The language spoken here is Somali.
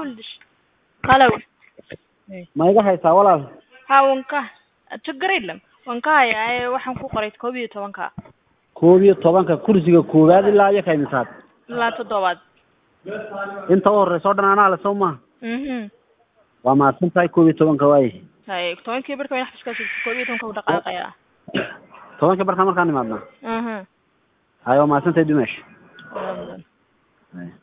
ልሽ ሄሎ ma iga haysaa walaal ha wanka ችግር የለም wanka haya ay waxaan ku qoray koob iyo tobanka koob iyo tobanka kursiga koowaad ilaa iyo ka imisaad ilaa toddobaad inta u horeysa o dhan anaa le soo maha mhm waa mahadsan tahay koob iyo tobanka waaye hay tobankii barka way xafiska joogto koob iyo tobanka u dhaqaaqaya tobanka barka markaan imaadna mhm hay waa mahadsan tahay dumesh walaal. Hay.